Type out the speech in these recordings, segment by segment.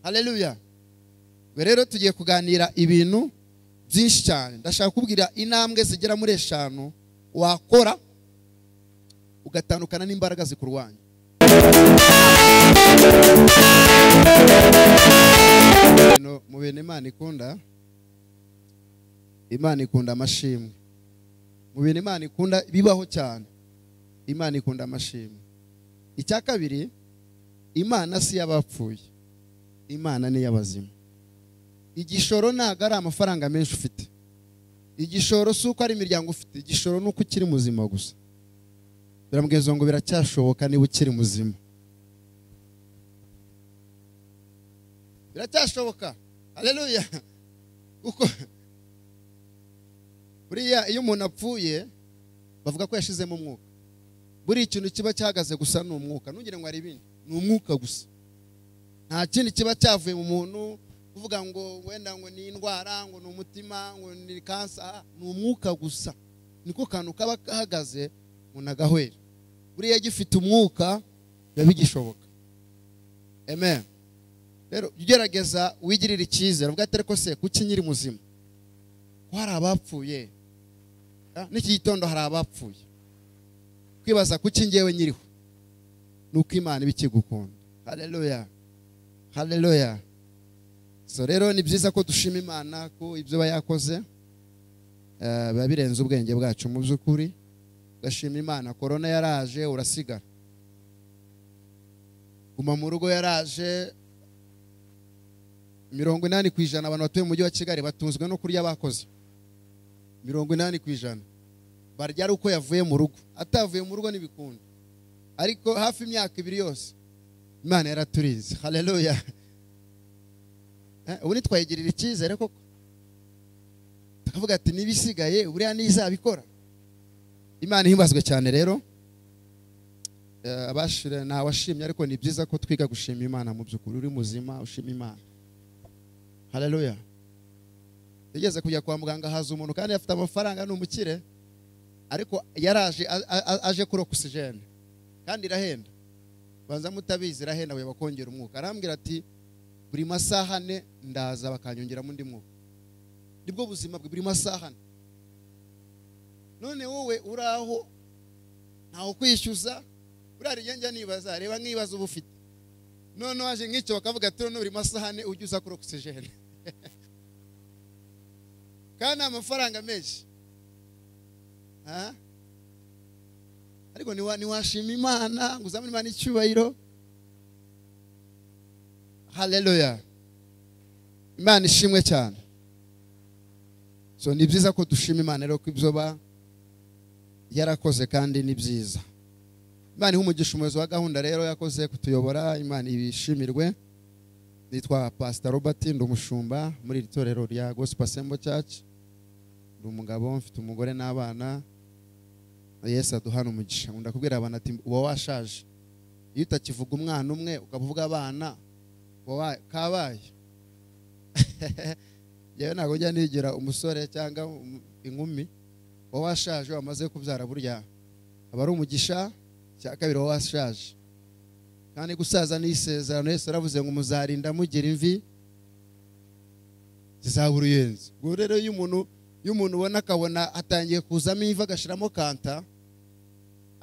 aleluya rero tugiye kuganira ibintu byinshi cyane ndashaka kubwira intambwe zigera muri eshanu wakora ugatandukana n'imbaraga zikurwanya mu bintu imana ikunda imana ikunda amashimwe mu bintu imana ikunda bibaho cyane imana ikunda amashimwe icya kabiri imana si iy'abapfuye imana ni iy'abazima igishoro ntabwo ari amafaranga menshi ufite igishoro si uko ari imiryango ufite igishoro ni uko ukiri muzima gusa biramubwiza ngo biracyashoboka niba ukiri muzima biracyashoboka hareruya kuko buriya iyo umuntu apfuye bavuga ko yashizemo umwuka buriya ikintu kiba cyahagaze gusa ni umwuka ntugire ngo hari ibindi ni umwuka gusa nta kindi kiba cyavuye mu muntu kuvuga ngo wenda ngo ni indwara ngo ni umutima ngo ni kansa ni umwuka gusa niko kantu kaba gahagaze umuntu agahwera buriya gifite umwuka biba bigishoboka amen rero ugerageza wigirire icyizere ubwo atari ko se kuki nyiri muzima ko hari abapfuye n'iki gitondo hari abapfuye kwibaza kuki ngewe nyiriho ni uko imana iba ikigukunda hareruya hareruya so rero ni byiza ko dushima imana ko ibyo iba yakoze biba birenze ubwenge bwacu mu by'ukuri ugashima imana korona yaraje urasigara guma mu rugo yaraje mirongo inani ku ijana abantu batuye mu mujyi wa kigali batunzwe no kurya bakoze mirongo inani ku ijana barya ari uko yavuye mu rugo atavuye mu rugo n'ibikundi ariko hafi imyaka ibiri yose imana yaraturize hareruya ubu ntitwayigirira icyizere koko tukavuga ati n'ibisigaye buriya n'izabikora imana ihimbazwe cyane rero abashira nta washimye ariko ni byiza ko twiga gushima imana mu by'ukuri uri muzima ushima imana hareruya tugeze kujya kwa muganga haza umuntu kandi afite amafaranga ni umukire ariko yaraje aje kuri ogisijene kandi irahenda banza mutabizi irahenda buri bakongera umwuka arambwira ati buri masaha ane ndaza bakanyongeramo undi mwuka nibwo buzima bwe buri masaha ane none wowe uri aho ntawe ukwishyuza buriya rijya njya nibaza reba nk'ibibazo uba ufite noneho waje nk'icyo bakavuga ati noneho buri masahane ujya uza kuri ogisijene kandi ni amafaranga menshi ariko ntiwashima imana ngo uzamure imana icyubahiro hareruya imana ishimwe cyane so ni byiza ko dushima imana rero ko ibyo yarakoze kandi ni byiza imana iha umugisha umuyobozi wa gahunda rero yakoze kutuyobora imana ibishimirwe nitwa pasita robert ndi umushumba muri iri torero rya gospel Assemble church ndi umugabo mfite umugore n'abana yesu aduhana umugisha nkunda kubwira abantu ati uba washaje iyo utakivuga umwana umwe ukavuga abana kabaye yewe ntabwo njya nigira umusore cyangwa inkumi uba washaje wamaze kubyara burya aba ari umugisha cya kabiri wowe washaje kandi gusaza ni isezerano yose aravuze ngo muzarinda mugira imvi zizabura uruyenzi ubwo rero iyo umuntu iyo umuntu ubona akabona atangiye kuzamo imvi agashyiramo kanta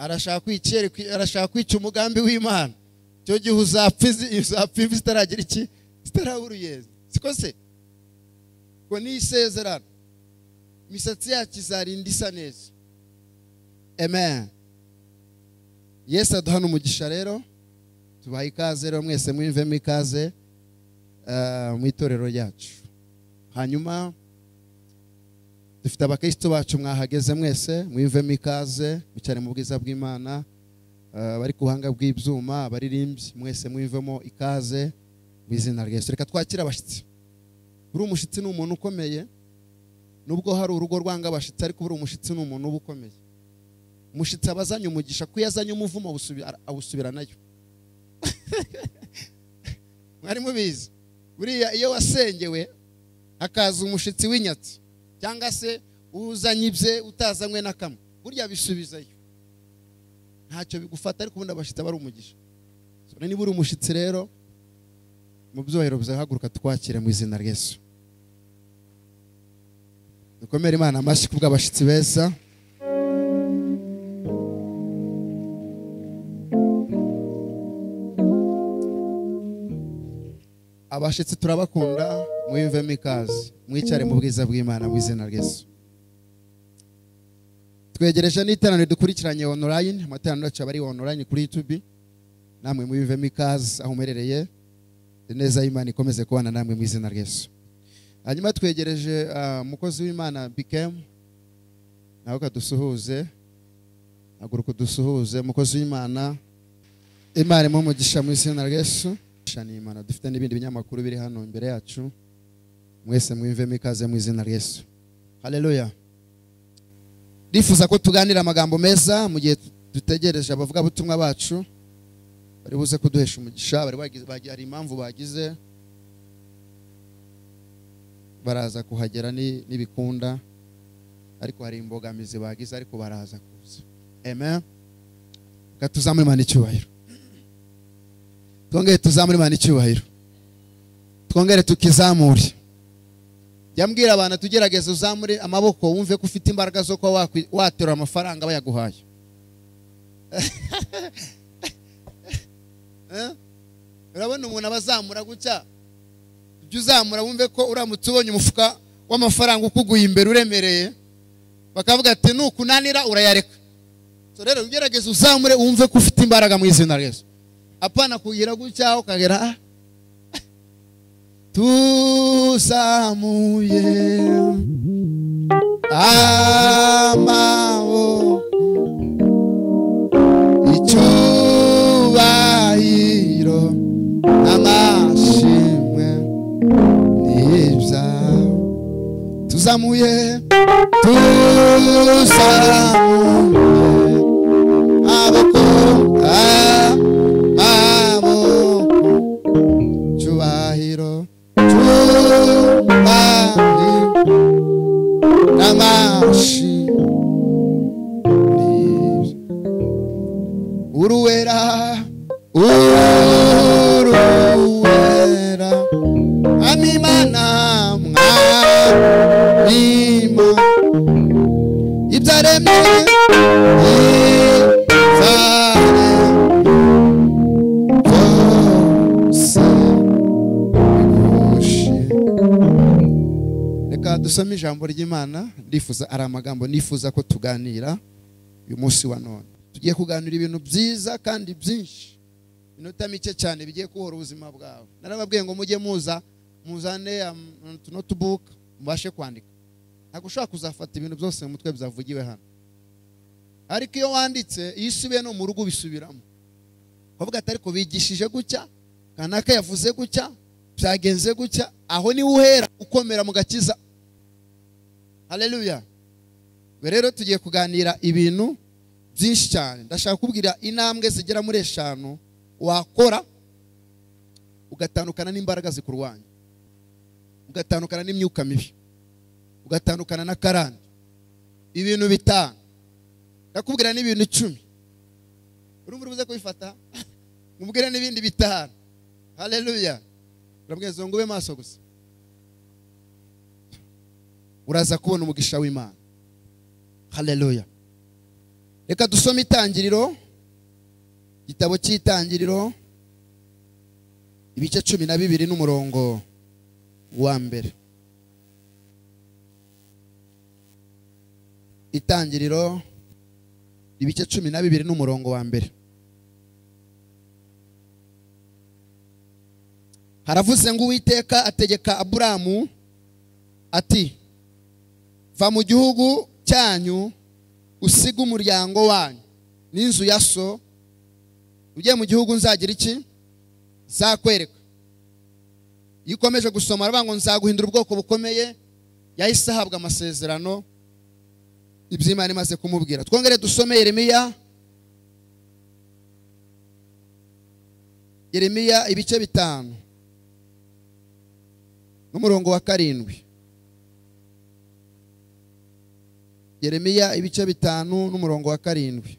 arashaka kwica umugambi w'imana icyo gihe uzapfa imvi zitaragira iki zitarabura uruyenzi siko se ngo ni isezerano imisatsi yacu izarinda isa neza amen yesu aduhana umugisha rero tubaha ikaze rero mwese mwivemo ikaze mu itorero ryacu hanyuma dufite abakirisitu bacu mwahageze mwese mwivemo ikaze mu bwiza bw'imana bari ku buhanga bw'ibyuma baririmbyi mwese mwivemo ikaze mu izina rya Yesu reka twakire abashyitsi buri umushyitsi ni umuntu ukomeye nubwo hari urugo rwanga abashyitsi ariko buri umushyitsi ni umuntu uba ukomeye umushyitsi aba azanye umugisha ko iyo azanye umuvumo awusubira nayo mwari mubizi buriya iyo wasengewe hakaza umushyitsi w'inyatsi cyangwa se uzanye ibye utazanywe na kamwe burya bisubizayo ntacyo bigufata ariko ubundi abashyitsi aba ari umugisha niba uri umushyitsi rero mu byohero bizahaguruka twakire mu izina ry'esu dukomere imana amashyi ku bw'abashyitsi beza abashyitsi turabakunda mwiyumvemo ikaze mwicare mu bwiza bw'imana mu izina ry'esu twegereje n'iteraniro dukurikiranye onorayini amateraniro yacu aba ari onorayini kuri yutubi namwe mwiyumvemo ikaze aho muherereye neza y'imana ikomeze kubana namwe mu izina ry'esu hanyuma twegereje umukozi w'imana bikemu nawe kadusuhuze haguruka udusuhuze umukozi w'imana imana irimo umugisha mu izina ry'esu imana dufite n'ibindi binyamakuru biri hano imbere yacu mwese mwiyumvemo ikaze mu izina ry'esu hareruya ndifuza ko tuganira amagambo meza mu gihe dutegereje abavugabutumwa bacu bari buze kuduhesha umugisha bari hari impamvu bagize baraza kuhagera n'ibikunda ariko hari imbogamizi bagize ariko baraza kuza amen tuzamure imana icyubahiro twongere tuzamure imana icyubahiro twongere tukizamure jya mbwira abantu tugerageze uzamure amaboko wumve ko ufite imbaraga zo kuba waterura amafaranga bayaguhaye urabona umuntu aba azamura gutya ujye uzamura wumve ko uramutse ubonye umufuka w'amafaranga ukuguye imbere uremereye bakavuga ati nukunanira urayareka rero ugerageze uzamure wumve ko ufite imbaraga mu izina ryiza apana kugira gutya ukagera tuzamuye amaboko icyubahiro amashimwe n'ibyawe tuzamuye tuzamuye aboko amaboko cyubahiro cyubahiro n'amashimwe uruwera uruwera amimana mwamima ibyaremye ibyaremye byose bigushe reka dusome ijambo ry'imana ndifuza ari amagambo nifuza ko tuganira uyu munsi wa none tugiye kuganira ibintu byiza kandi byinshi minota mike cyane bigiye kuhora ubuzima bwawe narababwiye ngo mujye muza muzane tuno tubuka mubashe kwandika ntabwo ushobora kuzafata ibintu byose mu mutwe byavugiwe hano ariko iyo wanditse iyo usubiye no mu rugo ubisubiramo bavuga ati ariko bigishije gutya kanaka yavuze gutya byagenze gutya aho niwe uhera ukomera mu gakiza hareruya rero tugiye kuganira ibintu byinshi cyane ndashaka kubwira intambwe zigera muri eshanu wakora ugatandukana n'imbaraga zikurwanya ugatandukana n'imyuka mibi ugatandukana na karande ibintu bitanu ndakubwira n'ibintu icumi urumva ubuze kubifata umubwire n'ibindi bitanu hareruya urabwiriza ngo ube maso gusa uraza kubona umugisha w'imana hareruya reka dusome itangiriro igitabo cy'itangiriro ibice cumi na bibiri n'umurongo wa mbere itangiriro ibice cumi na bibiri n'umurongo wa mbere haravuze ngo uwiteka ategeka aburamu ati va mu gihugu cyanyu usiga umuryango wanyu n'inzu ya so ugiye mu gihugu nzagira iki zakwereka iyo ukomeje gusoma aravuga ngo nzaguhindura ubwoko bukomeye yahise ahabwa amasezerano iby'imana imaze kumubwira twongere dusome Yeremiya Yeremiya ibice bitanu n'umurongo wa karindwi Yeremiya ibice bitanu n'umurongo wa karindwi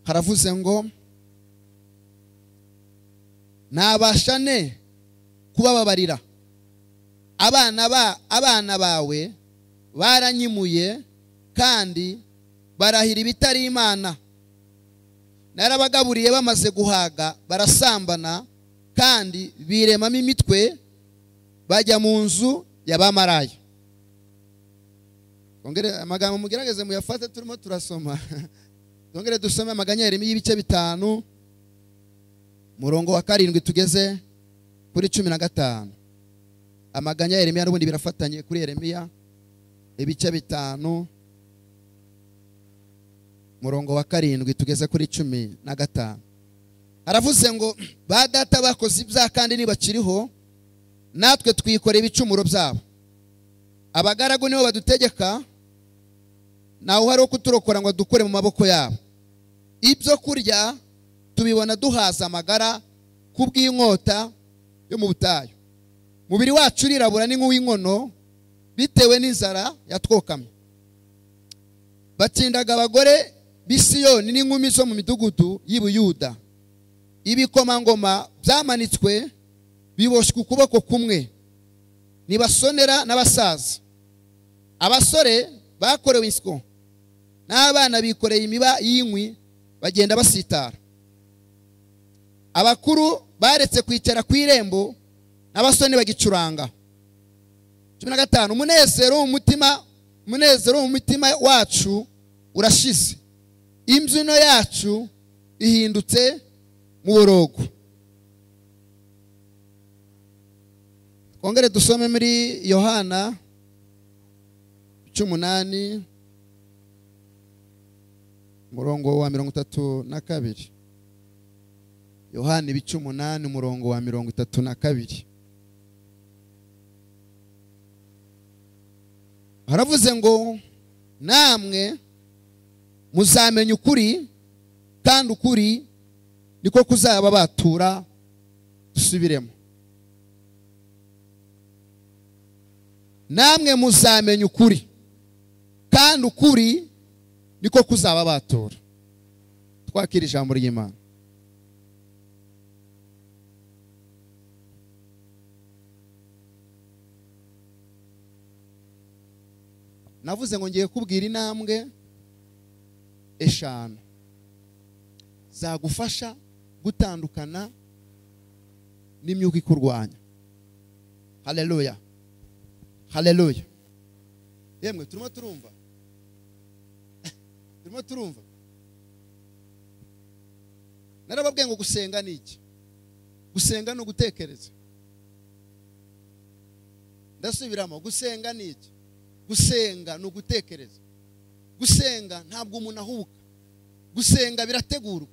haravuze ngo nabasha ne kubababarira abana ba abana bawe baranyimuye kandi barahira ibitari imana narabagaburiye bamaze guhaga barasambana kandi biremamo imitwe bajya mu nzu y'abamaraya twongere amagambo mugerageze muyafate turimo turasoma twongere dusome amaganyeri y'ibice bitanu murongo wa karindwi tugeze kuri cumi na gatanu amaganya ya yeremiya n'ubundi birafatanye kuri yeremiya ibice bitanu murongo wa karindwi tugeze kuri cumi na gatanu aravuze ngo ba data bakoze ibyaha kandi ntibakiriho natwe twikora ibicumuro byabo abagaragu nibo badutegeka ntawe uhari wo kuturokora ngo dukore mu maboko yabo ibyo kurya tubibona duhaza amagara kubw'inkota yo mu butayu umubiri wacu urirabura ni nk'uw'inkono bitewe n'inzara yatwokamye batsindaga abagore b'isiyoni n'inkumi zo mu midugudu y'ibuyuda ibikomangoma byamanitswe biboshywe ukuboko kumwe ntibasonera n'abasaza abasore bakorewe insyo n'abana bikoreye imiba y'inkwi bagenda basitara abakuru baretse kwicara ku irembo n'abasoni bagicuranga cumi na gatanu umunezero w'umutima umunezero w'umutima wacu urashize imbyino yacu ihindutse mu borogo twongere dusome muri yohana cy'umunani umurongo wa mirongo itatu na kabiri yohana ibice umunani umurongo wa mirongo itatu na kabiri haravuze ngo namwe muzamenya ukuri kandi ukuri niko kuzaba batura dusubiremo namwe muzamenya ukuri kandi ukuri niko kuzaba batura twakira ijambo ry'imana navuze ngo ngiye kubwira intambwe eshanu zagufasha gutandukana n'imyuka ikurwanya hareruya hareruya yemwe turimo turumva turimo turumva narababwiye ngo gusenga ni iki gusenga ni ugutekereza ndasubiramo gusenga ni iki gusenga ni ugutekereza gusenga ntabwo umuntu ahubuka gusenga birategurwa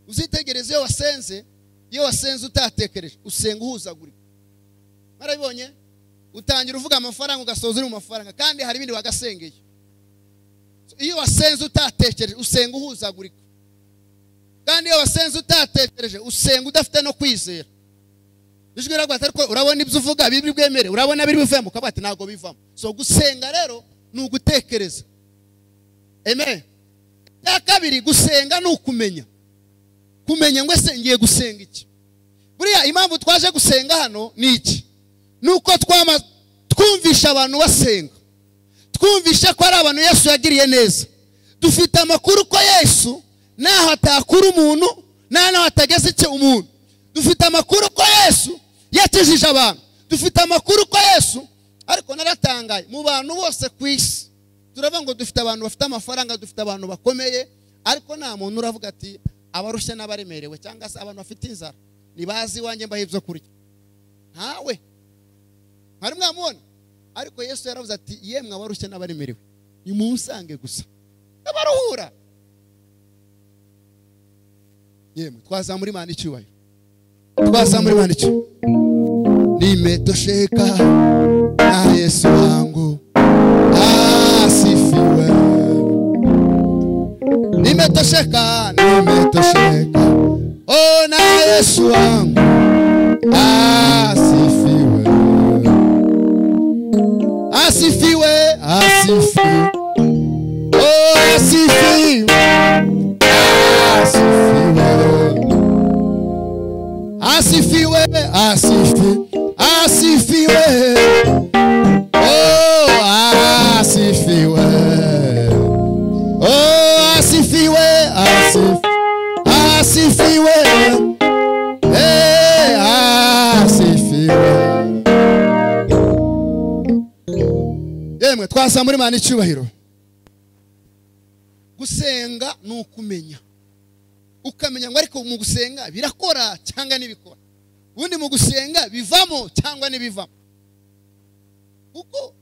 uzitegereze iyo wasenze iyo wasenze utatekereje usenga uhuzagurika barabibonye utangira uvuga amafaranga ugasoza uri mu mafaranga kandi hari ibindi wagasengeye iyo wasenze utatekereje usenga uhuzagurika kandi iyo wasenze utatekereje usenga udafite no kwizera ijwi riravuga ati ariko urabona ibyo uvuga biri bwemere urabona biri bivemo ukavuga ati ntabwo bivamo so gusenga rero ni ugutekereza eme cya kabiri gusenga ni ukumenya kumenya ngo ese ngiye gusenga iki buriya impamvu twaje gusenga hano ni iki ni uko twumvisha abantu basenga twumvisha ko ari abantu yesu yagiriye neza dufite amakuru ko yesu ntaho atakura umuntu nta naho atageze icyo umuntu dufite amakuru ko yesu yakijije abantu dufite amakuru ko yesu ariko naratangaye mu bantu bose ku isi turavuga ngo dufite abantu bafite amafaranga dufite abantu bakomeye ariko nta muntu uravuga ati abarushye n'abaremerewe cyangwa se abantu bafite inzara ntibazi iwanjye mbaho ibyo kurya ntawe mwari mwamubona ariko yesu yaravuze ati yemwe abarushye n'abaremerewe nimusange gusa n'abaruhura yemwe twazamura imana icyubahiro twazamura imana icyubahiro nimetosheka na Yesu wangu asifiwe. Nimetosheka, nimetosheka oh, na Yesu wangu asifiwe, asifiwe, asifiwe oh, asifiwe, asifiwe. asifi asifiwe oh asifiwe oh asifiwe asif asifiwe eh asifiwe yemwe twasambura imana icyubahiro gusenga ni ukumenya ukamenya ngo ariko mu gusenga birakora cyangwa ntibikora ubundi mu gusenga bivamo cyangwa ntibivamo kuko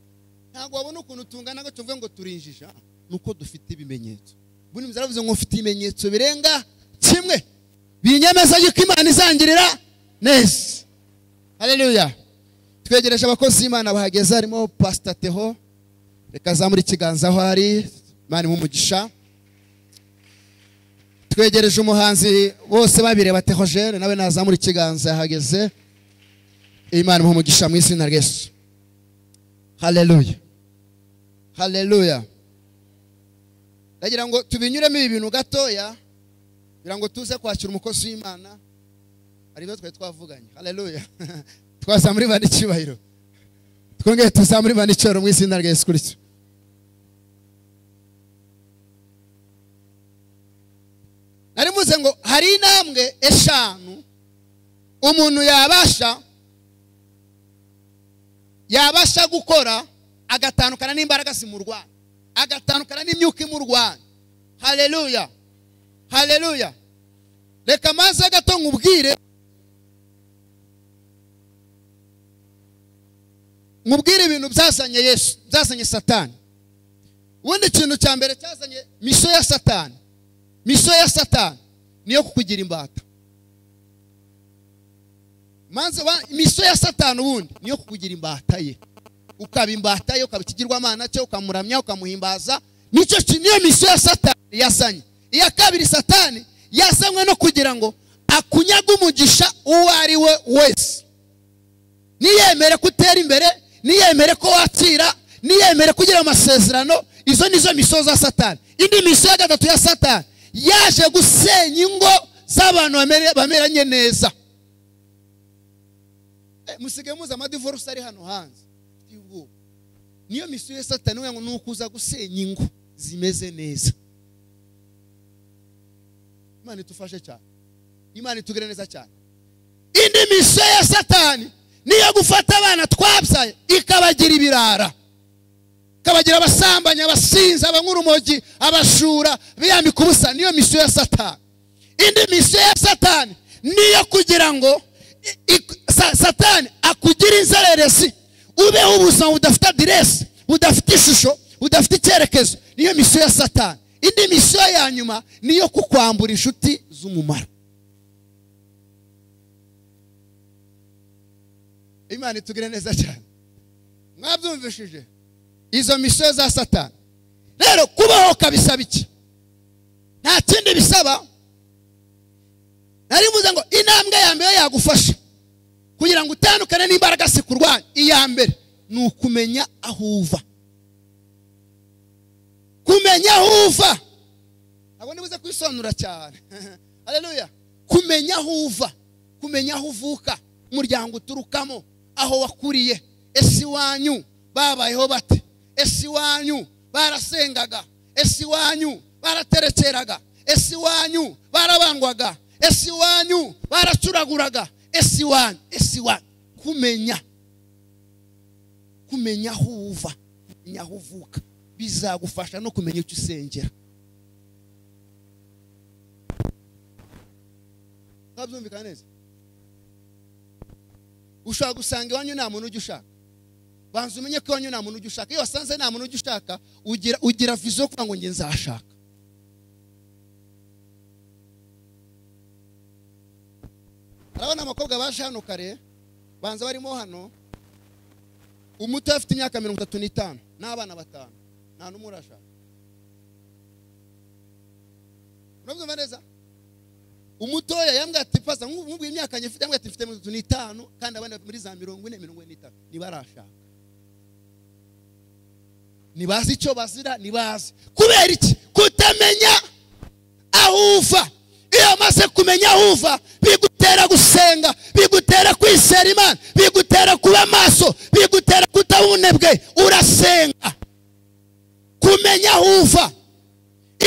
ntabwo wabona ukuntu tungana ngo tuvuge ngo turinjija ni uko dufite ibimenyetso ubundi inzira yavuze ngo mfite ibimenyetso birenga kimwe binyemeza yuko imana izangirira neza hareruya twegereje abakozi b'imana bahageze harimo pasita teho reka azamura ikiganza aho ari imana umugisha twegereje umuhanzi bose babireba tehogene nawe nazamura ikiganza yahageze imana umugisha mu izina ry'esu hareruya hareruya ndagira ngo tubinyuremo ibi bintu gatoya kugira ngo tuze kwakira umukozi w'imana hari ibyo twari twavuganye hareruya twazamura imana icyubahiro twongeye tuzamura imana icyubahiro mu izina ry'esu kurya nari muze ngo hari intambwe eshanu umuntu yabasha yabasha gukora agatandukana n'imbaraga zimurwanya agatandukana n'imyuka imurwanya hareruya hareruya reka amazi gato nkubwire nkubwire ibintu byazanye yesu byazanye satani ubundi ikintu cya mbere cyazanye misiyo ya satani miso ya satani niyo kukugira imbata miso ya satani ubundi niyo kukugira imbata ye ukaba imbata ye ukaba ikigirwamana cye ukamuramya ukamuhimbaza nicyo niyo miso ya satani yazanye iya kabiri satani yazanywe no kugira ngo akunyaga umugisha uwo ari we wese niyemere ko utera imbere niyemere ko wakira niyemere kugira amasezerano izo nizo miso za satani indi miso ya gatatu ya satani yaje gusenya ingo z'abantu bameranye neza musigaye muzi amadivorusi ari hano hanze niyo misiyo ya satani ngo ni ukuza gusenya ingo zimeze neza imana idufashe cyane imana itugire neza cyane indi misiyo ya satani niyo gufata abana twabyaye ikabagira ibirara kabagira abasambanyi abasinzi abankurumogi abashura biyambika ubusa niyo misiyo ya satani indi misiyo ya satani niyo kugira ngo satani akugire inzererezi ubeho ubuzima budafite aderesi budafite ishusho budafite icyerekezo niyo misiyo ya satani indi misiyo ya nyuma niyo kukwambura inshuti z'umumaro imana itugire neza cyane mwabyumvishije izo misiyo za satani rero kubaho kabisaba iki nta kindi bisaba nari mvuze ngo intambwe ya mbere yagufasha kugira ngo utandukane n'imbaraga zikurwanya iya mbere ni ukumenya aho uva kumenya aho uva ntabwo nibuze kwisobanura cyane hareruya kumenya aho uva kumenya aho uvuka umuryango uturukamo aho wakuriye ese iwanyu babayeho bate ese iwanyu barasengaga ese iwanyu baraterekeraga ese iwanyu barabangwaga ese iwanyu baracuraguraga ese iwanyu ese iwanyu kumenya kumenya aho uva kumenya aho uvuka bizagufasha no kumenya icyo usengera ntabyumvikana neza ushobora gusanga iwanyu nta muntu ujya ushaka banza umenye ko iwanyu nta muntu ujya ushaka iyo wasanze nta muntu ujya ushaka ugira vizo yo kugira ngo njye nzashaka harabona abakobwa baje hano kare banza barimo hano umuto afite imyaka mirongo itatu n'itanu n'abana batanu nta n'umwe urashaka urabyumva neza umutoya yambwiye ati pasa nk'ubwo imyaka nyifite yambwiye ati mfite mirongo itatu n'itanu kandi abandi muri za mirongo ine mirongo ine n'itanu ntibarashaka ntibazi icyo bazira ntibazi kubera iki kutamenya aho uva iyo bamaze kumenya aho uva bigutera gusenga bigutera kwisera imana bigutera kuba amaso bigutera kutaba ubunebwe urasenga kumenya aho uva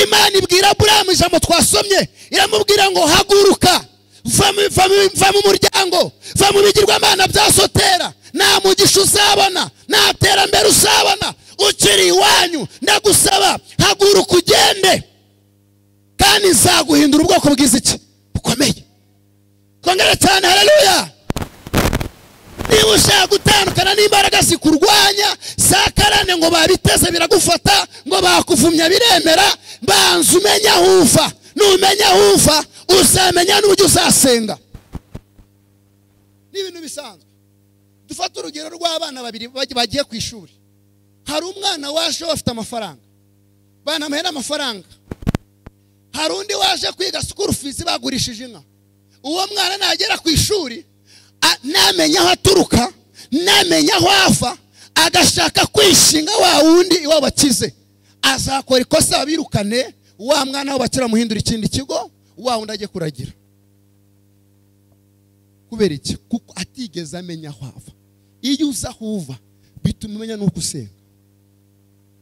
imana ibwira buramu ijambo twasomye iramubwira ngo haguruka va mu- va mu- va mu muryango va mu bigirwamana bya sotera nta mugisha uzabona nta terambere uzabona ukiri iwanyu ndagusaba haguruka ugende kandi nzaguhindura ubwoko bw'iziki bukomeye kongera cyane haleluya niba ushaka gutandukana n'imbaraga zikurwanya zakarane ngo babiteze biragufata ngo bakuvumya biremera banza umenye aho uva numenya aho uva uzamenya n'uburyo uzasenga ni ibintu bisanzwe dufate urugero rw'abana babiri baj- bagiye ku ishuri hari umwana waje bafite amafaranga banamuhera amafaranga hari undi waje kwiga sikuru fizi bagurishije inka uwo mwana nagera ku ishuri a- namenya aho aturuka namenya aho ava agashaka kwishinga wa wundi iwabo akize azakora ikosa babirukane wa mwana we bakiramuhindura ikindi kigo wa wundi ajye kuragira kubera iki kuko atigeze amenya aho ava iyo uza aho uva bituma umenya n'uko usenga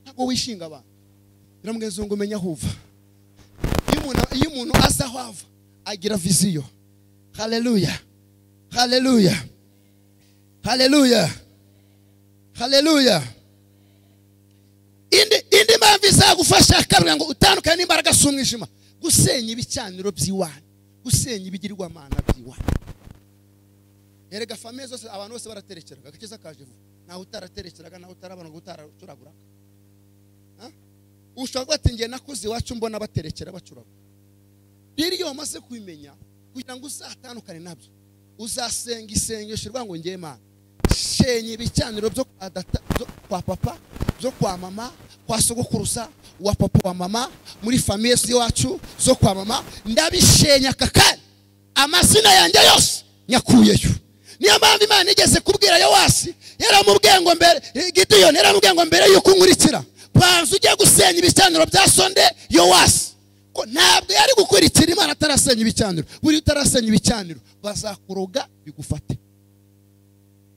ntabwo wishinga abantu biramweza ngo umenye aho uva iyo umuntu- iyo umuntu azi aho ava agira viziyo haleluya haleluya haleluya haleluya indi indi mpamvu izagufasha karura ngo utandukane n'imbaraga si umwijima gusenya ibicaniro by'iwanyu gusenya ibigirwamana by'iwanyu erega famiye zose abantu bose baraterekeraga agakiza kaje vuba ntawe utaraterekeraga ntawe utarabona ngo utaracuraguraga ushobora kuba ati njye nakuze iwacu mbona baterekera bacuragura rero iyo wamaze kubimenya kugira ngo uzatandukane nabyo uzasenga isengesho rivuga ngo njye mana shenya ibicaniro byo kwa data- byo kwa papa byo kwa mama kwa sogokuruza wa papa wa mama muri famiye z'iwacu zo kwa mama ndabishenya aka kanya amazina yanjye yose nyakuyeyo niyo mpamvu imana igeze kubwira yowasi yaramubwiye ngo mbere gidiyoni yaramubwiye ngo mbere yuko unkurikira banza ujye gusenya ibicaniro bya sonde yowasi ko ntabwo yari gukurikira imana atarasenya ibicaniro buriya utarasenya ibicaniro bazakuroga bigufate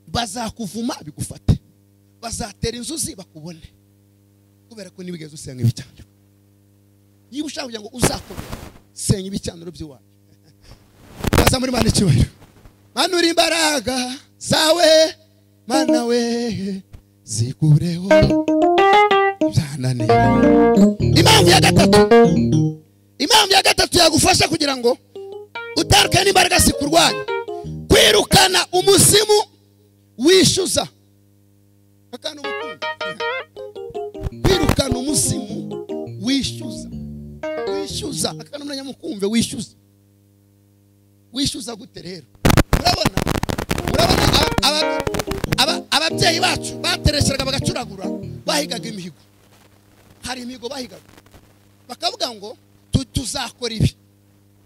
bazakuvuma bigufate bazatera inzuzi bakubone kubera ko ntibigeze usenga ibicaniro niba ushaka kugira ngo uzakomere senya ibicaniro by'iwacu baza muri mana icyubahiro manura imbaraga zawe mana we zikureho ibyananira impamvu ya gatatu impamvu ya gatatu yagufasha kugira ngo utandukane n'imbaraga zikurwanya kwirukana umuzimu wishyuza akana ubukungu kwirukana umuzimu wishyuza wishyuza akana umwanya mukumve wishyuza wishyuza gute rero urabona urabona aba- aba- aba- ababyeyi bacu baterekeraga bagacuragura bahigaga imihigo hari imihigo bahigaga bakavuga ngo tu- tuzakora ibi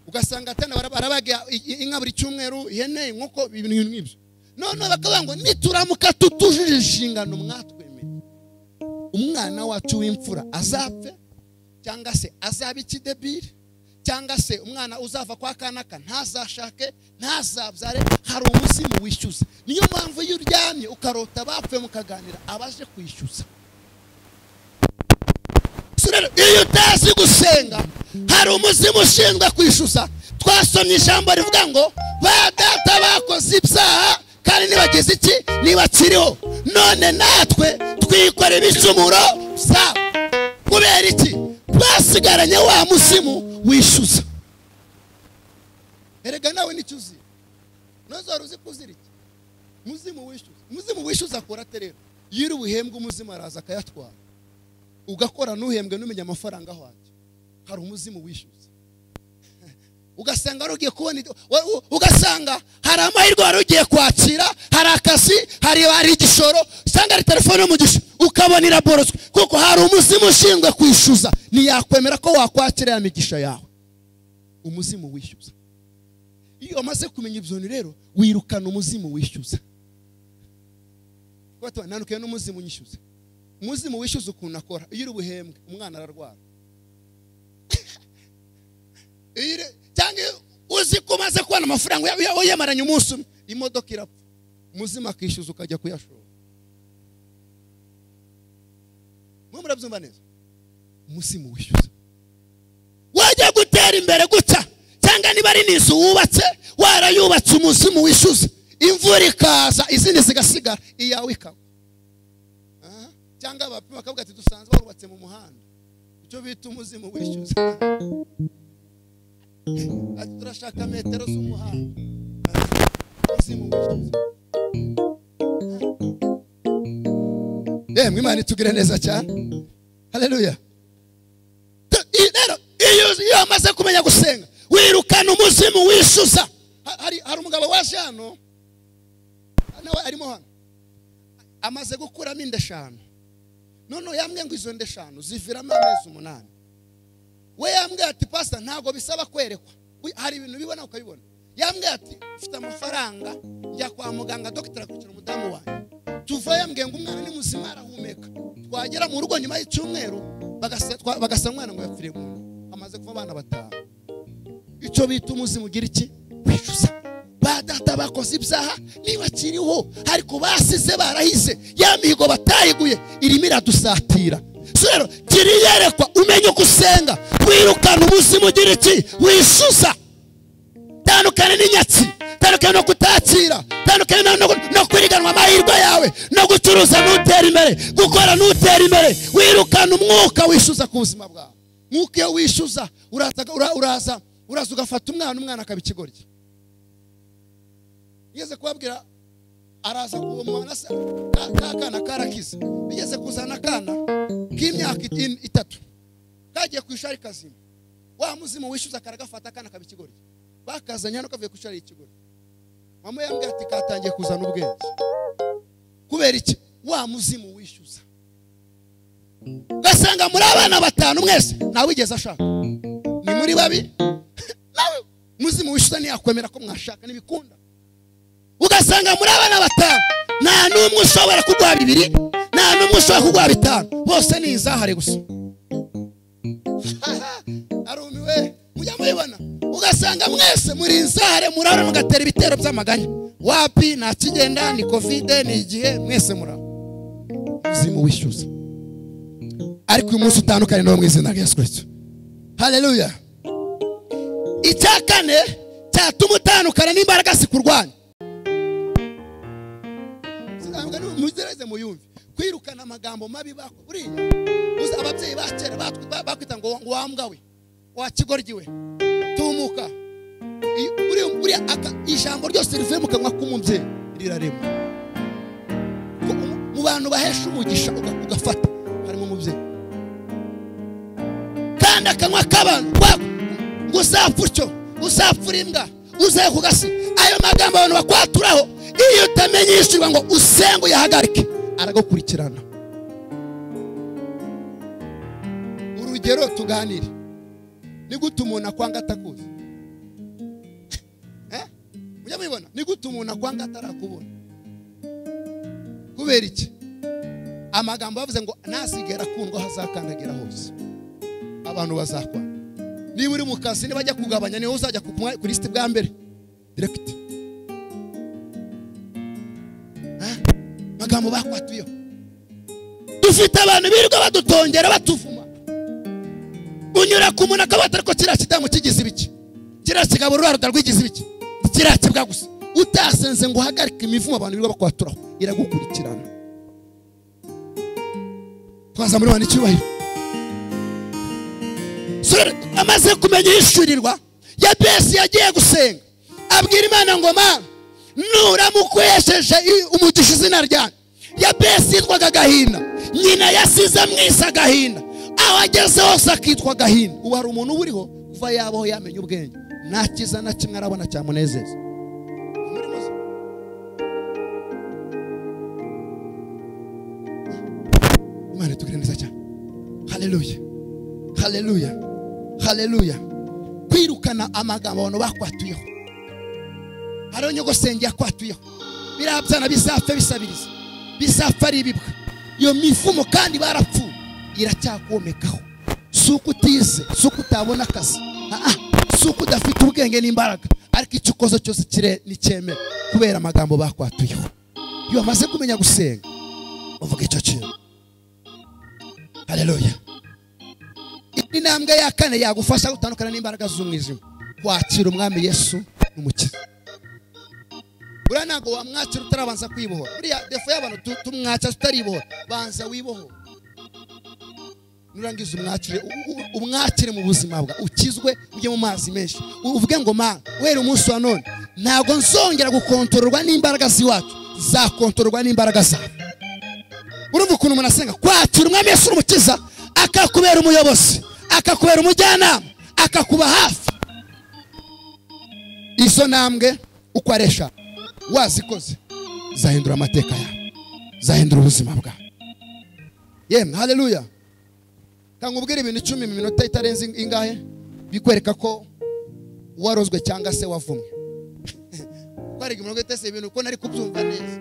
ugasanga atana bara- barabaga i- i- inka buri cyumweru ihene inkoko ibintu nk'ibyo noneho bakavuga ngo nituramuka tutujuje inshingano mwatwemereye umwana wacu w'imfura azapfe cyangwa se azaba ikidebiri cyangwa se umwana uzava kwa kanaka ntazashake ntazabyare hari umuzimu wishyuza niyo mpamvu iyo uryamye ukarota abapfuye mukaganira abaje kwishyuza So rero iyo utazi gusenga hari umuzimu ushinzwe kwishyuza twasomye ijambo rivuga ngo ba data bakoze ibyaha kandi nibagize iki nibakiriho none natwe twikora ibicumuro byabo kubera iki twasigaranye wa muzimu wishyuza erega nawe nicyo uzi ntuzora uzi ko uzira iki muzimu wishyuza muzimu wishyuza akora ate rero yiri ubuhembwe umuzimu araza akayatwara ugakora ntuhembwe n'umenya amafaranga aho ajya hari umuzimu wishyuza ugasanga wari ugiye kubona ibyo- wa- u- ugasanga hari amahirwe wari ugiye kwakira hari akazi hari hari igishoro cyangwa hari telefone yo mu gishoro ukabona iraborotswe kuko hari umuzimu ushinzwe kwishyuza ntiyakwemera ko wakwakira ya migisha yawe umuzimu wishyuza iyo wamaze kumenya ibyo bintu rero wirukana umuzimu wishyuza kuko batuba ntanukiye n'umuzimu unyishyuza umuzimu wishyuza ukuntu akora iyo uri buhembwe umwana ararwara Iyo uri- cyangwa nubwo umaze kubona amafaranga uya- uya- uyemaranye umunsi umwe imodoka irapfa muzima akishyuza ukajya kuyashora mwe murabyumva neza umuzimu wishyuza wajya gutera imbere gutya cyangwa niba ari n'inzu wubatse warayubatse umuzimu wishyuza imvura ikaza izindi zigasigara iyawe ikaba Aha. cyangwa abapima bakavuga ati dusanzwe barubatse mu muhanda icyo bita umuzimu wishyuza ati turashaka metero z'umuhanda umuzimu wishyuza yemwe imana itugire neza cyane haleluya Tu- i- rero iyo iyo amaze kumenya gusenga wirukana umuzimu wishyuza Ha- hari hari umugabo waje hano nawe arimo hano amaze gukuramo inda eshanu noneho yambwiye ngo izo nda eshanu ziviramo amezi umunani we yambwiye ati pasita ntabwo bisaba kwerekwa Wi- hari ibintu ubibona ukabibona yambwiye ati mfite amafaranga njya kwa muganga dogiteri akurikira umudamu wanjye tuva yambwiye ngo umwana ni muzima arahumeka twagera mu rugo nyuma y'icyumweru bagasa twa- bagasa umwana ngo yapfire mu nda hamaze kuva abana batanu icyo bita umuzimu ugira iki wicuza ba data bakoze ibyaha nibakiriho ariko basize barahize ya mihigo batayiguye irimo iradusatira so rero gira iyerekwa umenye uko usenga wirukana ubuzima ugira iki wishyuza tandukane n'inyatsi tandukane no kutakira tandukane no- no- no kwiriganwa amahirwe yawe no gucuruza n'utera imbere gukora n'utera imbere wirukana umwuka wishyuza ku buzima bwawe nk'uko iyo wishyuza uraza ura- uraza uraza ugafata umwana umwana akaba ikigoryi ngeze kubabwira araza ku mwana se ka ka kana karakize bigeze kuzana akana k'imyaka iti- itatu kagiye ku ishuri kazima wa muzimu wishyuza karagafata akana kaba ikigoryi bakazanye hano kavuye ku ishuri ikigoryi mama yambwiye ati katangiye kuzana ubwenge kubera iki wa muzimu wishyuza ugasanga muri abana batanu mwese ntawigeze ashaka ni muri babi nawe muzimu wishyuza ntiyakwemera ko mwashaka ntibikunda ugasanga muri abana batanu nta n'umwe ushobora kuguha bibiri nta n'umwe ushobora kuguha bitanu bose ni izahare gusa arumiwe mujya mubibona ugasanga mwese muri inzare murara mugatera ibitero by'amaganya wapi nta kigenda ni kovide ni igihe mwese murara ubuzima wishyuza ariko uyu munsi utandukanye n'uwo mu izina rya yesu kirisito haleluya icya kane cyatuma utandukana n'imbaraga zikurwanya Sinabwa ni- muzereze muyumve kwirukana amagambo mabi bako buriya uzi ababyeyi ba kera batwi- ba- bakwita ngo ngo wambwa we wa kigoryi we tumuka I- buriya buriya aka- ijambo ryose rivuye mu kanwa k'umubyeyi rirarema Ko mu- mu bantu bahesha umugisha uga- ugafata harimo umubyeyi kandi akanwa k'abantu wako ngo uzapfa utyo uzapfura imbwa uzaye ku gasi ayo magambo abantu bakwaturaho iyo utamenyeshejwe ngo usenge uyahagarike aragukurikirana urugero tuganire ni gute umuntu akwanga atakuzi Eh? mujya mubibona ni gute umuntu akwanga atarakubona kubera iki amagambo bavuze ngo ntasigara akundwa aho azakandagira hose abantu bazakwana niba uri mu kazi nibajya kugabanya niwe uzajya ku mwa- ku lisiti bwa mbere diregiti magambo bakwatuyeho dufite abantu birirwa badutongera batuvuma unyura ku muntu akabata ariko kiriya kidamu kigize ibiki kiriya kigabo uruharuda rwigize ibiki kiriya kibwa gusa utasenze ngo uhagarike imivumo abantu birirwa bakwaturaho iragukurikirana twaza muri bane icyubahiro Sore amaze kumenya yishyurirwa ya besi yagiye gusenga abwira imana ngo mana nuramukwesheje i- umugisha izina ryanjye ya besi yitwaga gahinda nyina yasize mwisa gahinda aho ageze hose akitwa gahinda ubu hari umuntu uba uriho uva yabaho yamenya ubwenge nta cyiza na kimwe arabona cyamunezeza imana itugire neza cyane haleluya haleluya haleluya kwirukana amagambo abantu bakwatuyeho hariho nyogosenge yakwatuyeho biriya byana bizapfe bisabiriza bizapfa ari ibibwa iyo mivumo kandi barapfuye iracyakomekaho si uko utize si uko utabona akazi Ah, ah. si uko udafite ubwenge n'imbaraga ariko icyo ukoze cyose kire nticyemera kubera amagambo bakwatuyeho iyo bamaze kumenya gusenga bavuga icyo kintu hareruya indi ntambwe ya kane yagufasha gutandukana n'imbaraga z'umwijima wakira umwami yesu n'umukiza buriya ntabwo wamwakira utarabanza kwibohora buriya defo y'abantu tu- tumwakira tutaribohora banza wibohore nurangiza umwakire u- u- umwakire mu buzima bwa ukizwe ujye mu mazi menshi U- uvuge ngo ma wera umunsi wa none ntabwo nzongera gukontororwa n'imbaraga z'iwacu zakontororwa n'imbaraga zawe urumva ukuntu umuntu asenga kwakira umwami yesu n'umukiza akakubera umuyobozi akakubera umujyanama akakuba hafi izo ntambwe uko ari eshanu wazikoze zahindura amateka yawe zahindura ubuzima bwawe yemwe haleluya kanga ubwira ibintu icumi mu minota itarenze ingahe bikwereka ko warozwe cyangwa se wavumwe kwarega imirongo itese ibintu ko nari kubyumva neza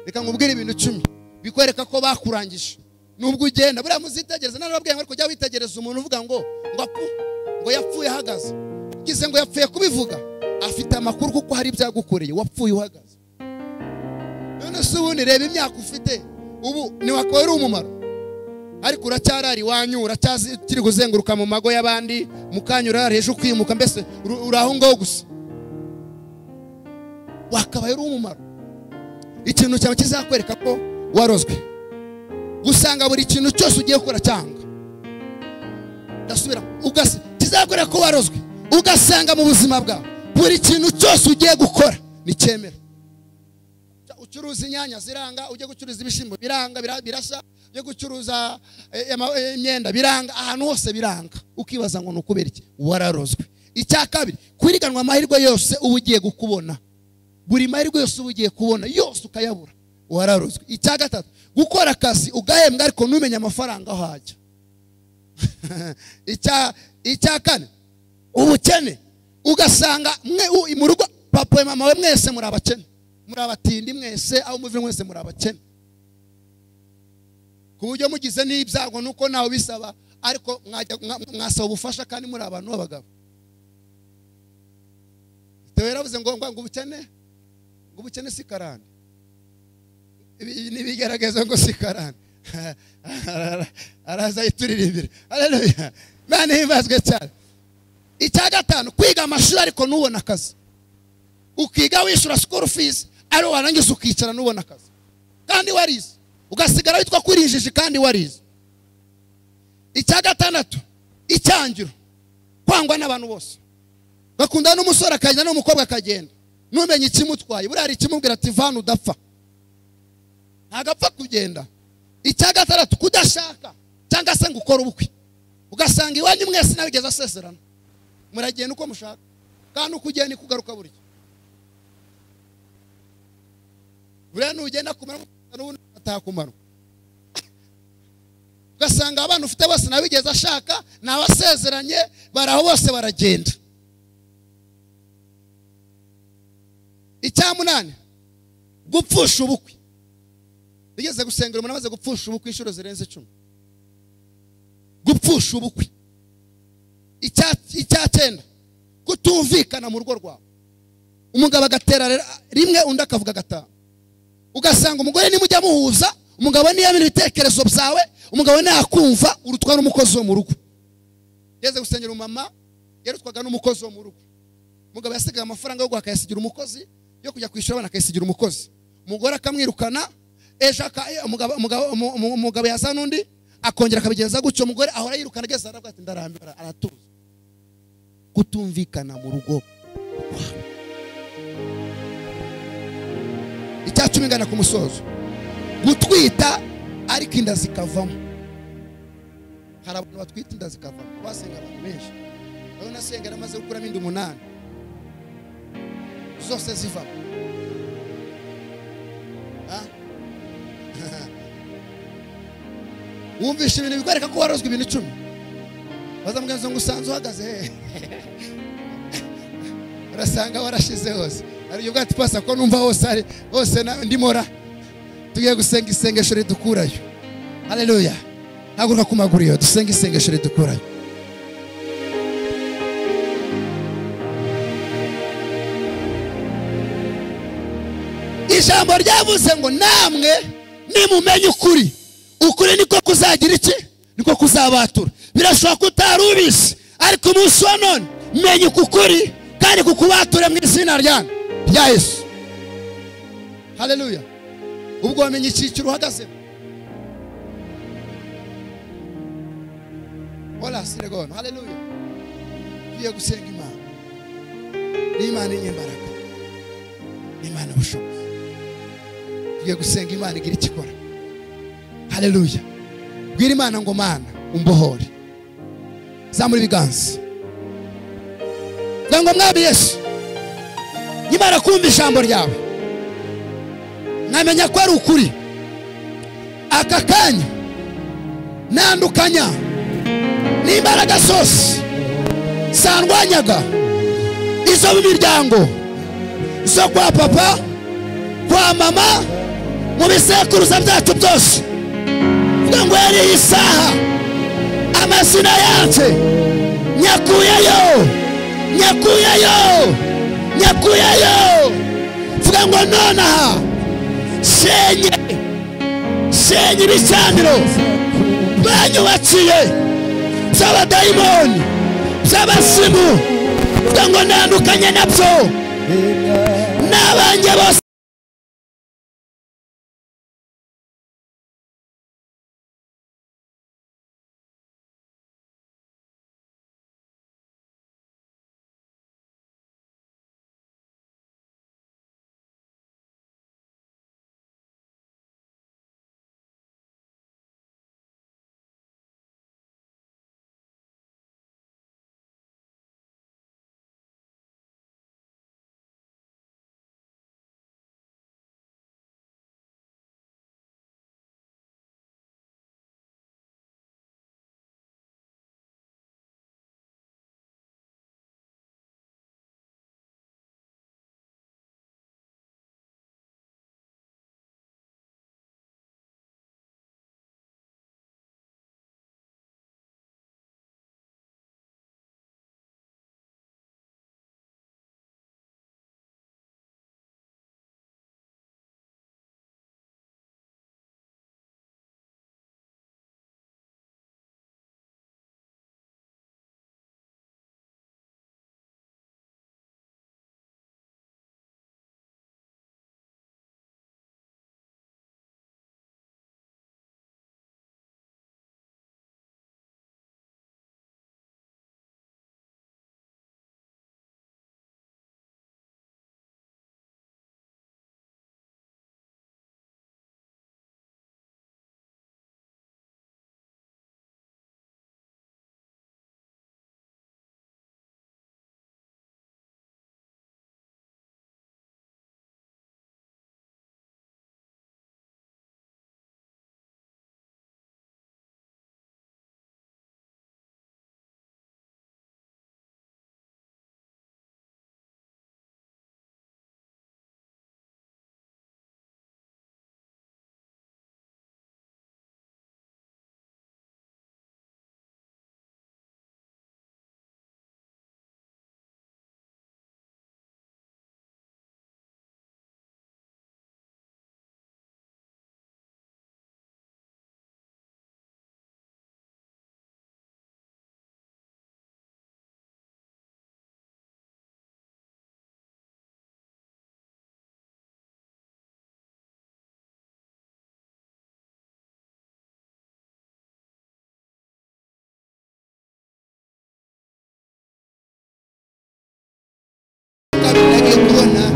reka nkubwire ibintu icumi bikwereka ko bakurangije nubwo ugenda buriya muzitegereza narababwiye ngo ariko jya witegereza umuntu uvuga ngo ngo apu ngo yapfuye ahagaze ugize ngo yapfuye kubivuga afite amakuru kuko hari ibyagukoreye wapfuye uhagaze none se ubundi reba imyaka ufite ubu ntiwakora uri umumaro ariko uracyarari iwanyu uracyazi ukiri kuzenguruka mu mago y'abandi mu kanya urara hejuru ukimuka mbese uru- uri aho ngaho gusa wakabaye uri umumaro ikintu cyawe kizakwereka ko warozwe gusanga buri kintu cyose ugiye gukora cyanga ndasubira ugasa kizakwereka ko warozwe ugasanga mu buzima bwawe buri kintu cyose ugiye gukora nicyemera ucuruza inyanya ziranga ujye gucuruza ibishyimbo biranga bira- birasa ujye gucuruza eh, ama- eh, imyenda biranga ahantu hose biranga ukibaza ngo ni ukubera iki wararozwe icya kabiri kwiriganwa amahirwe yose uba ugiye kukubona buri mahirwe yose uba ugiye kubona yose ukayabura wararozwe icya gatatu gukora akazi ugahembwa ariko ntumenye amafaranga aho hajya icya icya kane ubukene ugasanga mwe u- mu rugo papa mama we mwese muri abakene muri abatindi mwese aho muvuye mwese muri abakene ku buryo mugize n'ibyago nuko ntawe bisaba ariko mwajya- mwa- mwasaba ubufasha kandi muri abantu b'abagabo Theo yaravuze ngo ngo ngo ubukene ngo ubukene si karande Ibi- ibi ni ibigaragaza ngo si karande araza yituririmbira haleluya mwana himbazwe cyane icya gatanu kwiga amashuri ariko ntubone akazi ukiga wishyura sikuru fizi ariwo warangiza ukicara n'ubona akazi kandi warize ugasigara witwa kurinjiji kandi warize icya gatandatu icyangiro kwangwa n'abantu bose bakundana n'umusore akagenda n'umukobwa akagenda ntumenye ikimutwaye buriya hari ikimubwira ati vana udapfa ntabwo apfa kugenda icya gatandatu kudashaka cyangwa se ngo ukore ubukwe ugasanga iwanyu mwese nabigeze asezerana muragenda uko mushaka kandi uko ugiye niko ugaruka burya buriya nugenda kumara n'ubundi atakumara ugasanga abana ufite bose nabigeze ashaka ni abasezeranye baraho bose baragenda icyamunani gupfusha ubukwe bigeze gusengera umuntu amaze gupfusha ubukwe inshuro zirenze icumi gupfusha ubukwe Icya- icya cyenda kutumvikana mu rugo rwawe umugabo agatera rimwe undi akavuga gatanu ugasanga umugore nimujya muhuza umugabo ntiyamenya ibitekerezo byawe umugabo ntakumva urutwa n'umukozi wo mu rugo yeze gusengera umumama yarutwaga n'umukozi wo mu rugo umugabo yasigaye amafaranga yo guhaha akayasigira umukozi yo kujya kwishyura abana akayasigira umukozi umugore akamwirukana ejo aka- eh, umugabo- umugabo- umu- umu- umugabo yaza n'undi akongera akabigenza gutyo umugore ahora yirukana ageze aravuga ati ndarambira aratuza kutumvikana mu rugo icya cumi ingana ku musozo gutwita ariko inda zikavamo hari abantu batwita inda zikavamo basenga abantu benshi nawe nasenga yaramaze gukuramo inda umunani zose zivamo Ah? wumvishe ibintu bikwereka ko warozwe ibintu icumi bazamugenza ngo usanze uhagaze hehe urasanga warashize hose hari ubwo ati pasa ko numva hose ari hose na- ndimo ra tugiye gusenga isengesho ridukurayo haleluya haguruka ku maguru yo dusenge isengesho ridukurayo ijambo ryavuze ngo namwe nimumenya ukuri ukuri niko kuzagira iki niko kuzabatura birashoboka ko utari ubizi ariko umunsi wa none menya uku kuri kandi kukubature mu izina ryanyu rya yesu haleluya ubwo wamenya icyiciro uhagazemo orasiregona haleluya tugiye gusenga imana n'imana inyembaraga n'imana ubushobozi tugiye gusenga imana igira icyo ikora haleluya bwira imana ngo mana umbohore zamura ibiganza ngo mwami yesu nyimara kumva ijambo ryawe nkamenya ko ari ukuri aka kanya nandukanya n'imbaraga zose zandwanyaga izo mu miryango zo kwa papa kwa mama mu bisekuruza byacu byose vuga ngo yari iyi saha amazina yacu nyakuyeyo nyakuyeyo nyakuyeyo vuga ngo nonaha senye senye ibicaniro banyubakiye by'abadayimoni by'abasimu vuga ngo ntandukanye nabyo n'abanjye bose kabiri nagiye kubona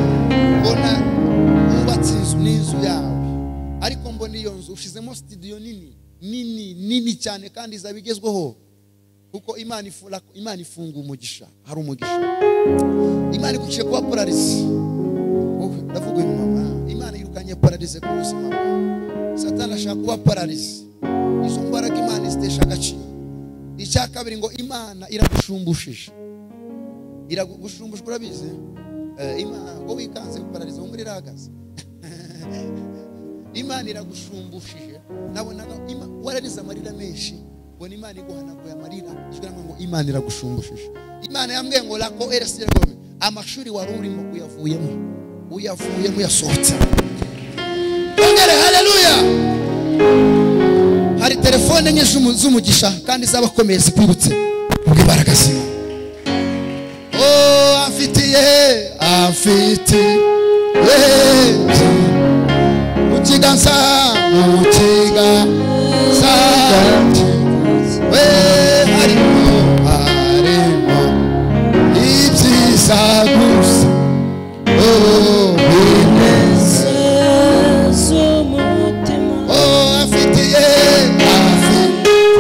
mbona wubatse inzu n'inzu yawe ariko mbona iyo nzu ushyizemo sitidiyo nini nini nini cyane kandi izaba igezweho kuko imana ifura imana ifunga umugisha hari umugisha imana iguciye kuba polarize wowe ndavuga uyu mama imana yirukanye polarize ku buzima bwawe satani ashaka kuba polarize izo mbaraga imana zitesha agaciro icya kabiri ngo imana iragushumbushisha iragushumbusha urabizi Eh, imana ngo wikanze guparariza wo muri irahagaze imana iragushumbushishe nabonaga ima- wararize amarira menshi ubona imana iguhanaguye amarira ijwi rivuga ngo imana iragushumbushishe imana yambwiye ngo rako eresi amashuri wari urimo uyavuyemo uyavuyemo uyasohotse twongere hareruya hari telefone enye z'umu- z'umugisha kandi z'abakomeye zikwibutse kubw'imbaraga zimwe oh amfitiye amfitiye mu kiganza mu kiganza we harimo harimo ibyiza gusa oh bineza Oh, afitiye afi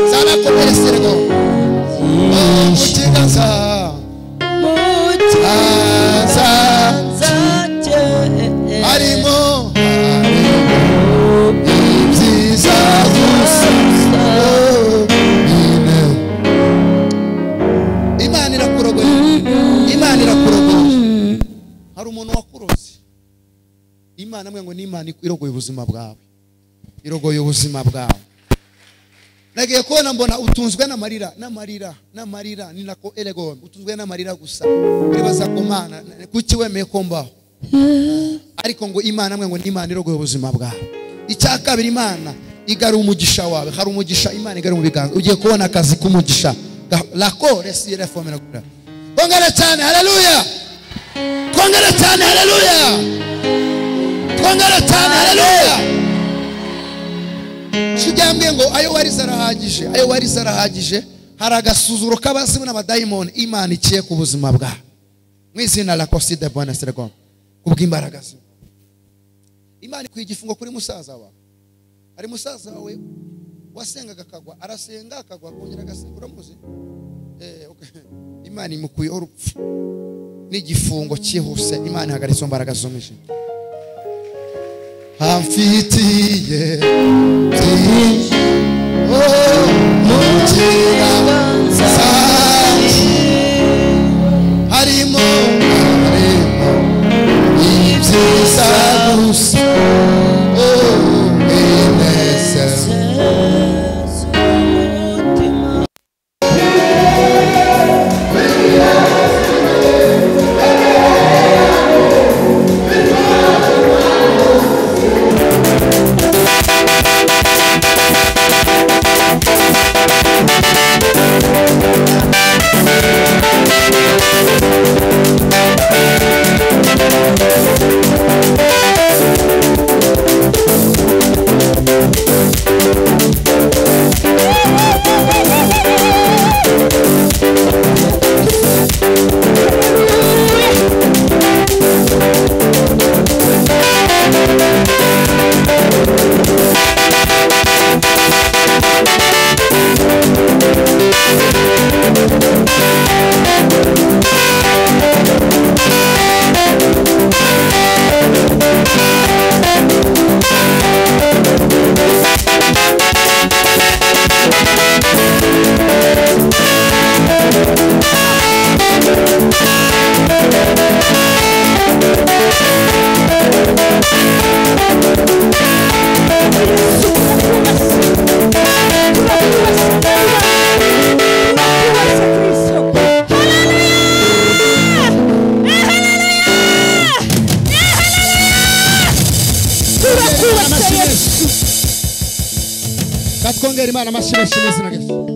zarakomereserwa oh, mu kiganza aza harimo ibyiza gusa oh, nyine. imana irakurogoye imana irakurogoye hari umuntu wakuroze imana amwe ngo ni imana irogoye ubuzima bwawe irogoye ubuzima bwawe nagiye kubona mbona utunzwe n'amarira n'amarira n'amarira ni nako eregome utunzwe n'amarira gusa uribaza ku mana kuki wemeye ko mbaho ariko ngo imana amwe ngo ni imana irogoye ubuzima bwawe icya kabiri imana igara umugisha wawe hari umugisha imana igara mu biganza ugiye kubona akazi k'umugisha rako resi reforme kongera cyane hareruya kongera cyane hareruya kongera cyane hareruya shijyambwe ngo ayo warize arahagije ayo warize arahagije hari agasuzuro k'abazimu n'abadayimoni imana ikiye ku buzima bwawe mu izina la koside bona seregoma kubw'imbaraga ze imana ikwiye igifungo kuri musaza wawe hari musaza wawe wasengaga akagwa arasenga akagwa akongera agasenga uramuzi Eh, ok. imana imukuyeho urupfu n'igifungo cyihuse imana ihagaritse mu mbaraga z'umwijima amfitiye byinshi oh mu kiganza harimo harimo ibyiza gusa oh inezeza katwongera imana amashyi menshi mu izina rya yesu